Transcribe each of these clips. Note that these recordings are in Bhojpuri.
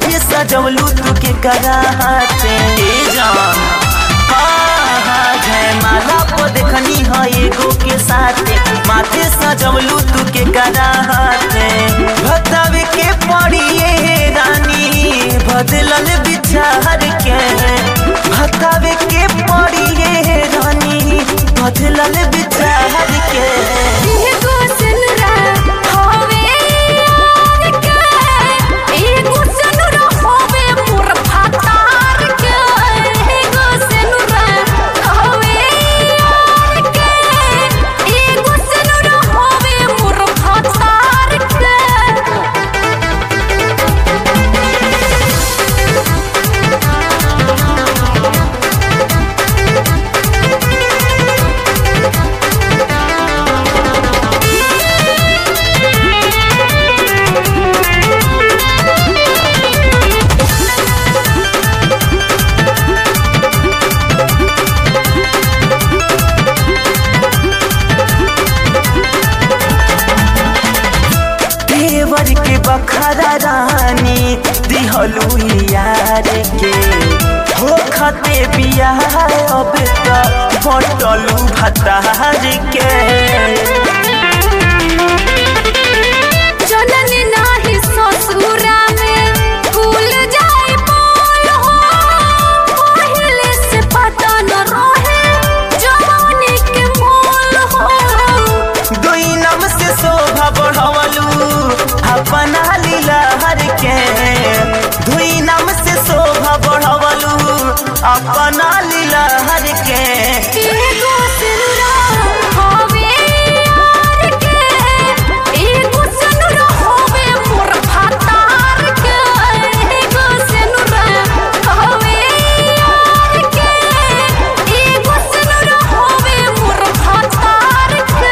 माथे सजवलू तू के कराते जान जय माला को देखनी है एगो के साथे माथे सजवलू तू के कराते भतावे के पड़िए रानी बदलल बिचार के भतावे के पड़िए रानी बदलल बिचार के एगो सनुरा होवे यार के एगो सनुरा होवे मोर फातार के एगो सनुरा होवे यार के एगो सनुरा होवे मोर फातार के देवर के बखरा रानी दिहलू यार के हो खते बियाह अब तो बटलू भतार के जननी नाही ससुरा में भूल जाए बोल हो पहले से पता न रहे जवानी के मोल हो दुई नम से शोभा बढ़वलू अपना लीला हर के दुई नम से शोभा बढ़वलू अपना लीला हर के एगो सनुरा होवे यार के एगो सनुरा होवे मोर फातार के एगो सनुरा होवे यार के एगो सनुरा होवे मोर फातार के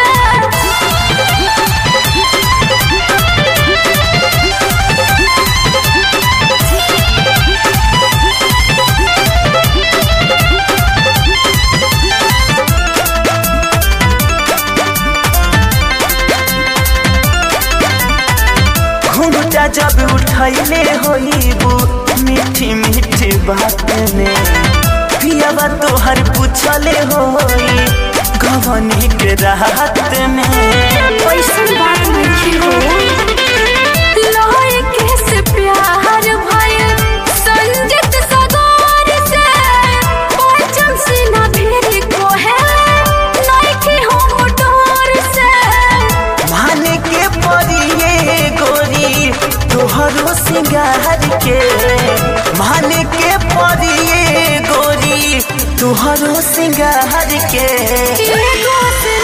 घुंघटा जब उठैले होइबू मीठी मीठी बात में पियावा तोहर पूछले होई गवनी के राहत में कैसन बात नहीं हो लोहे के से प्यार भइल संजित सगोर से बचन से ना भेरी को है नहीं कि हम डोर से माने के पड़िए गोरी तोहरो सिंगार के माने के पड़िए गोरी तोहरो सिंगार के एगो से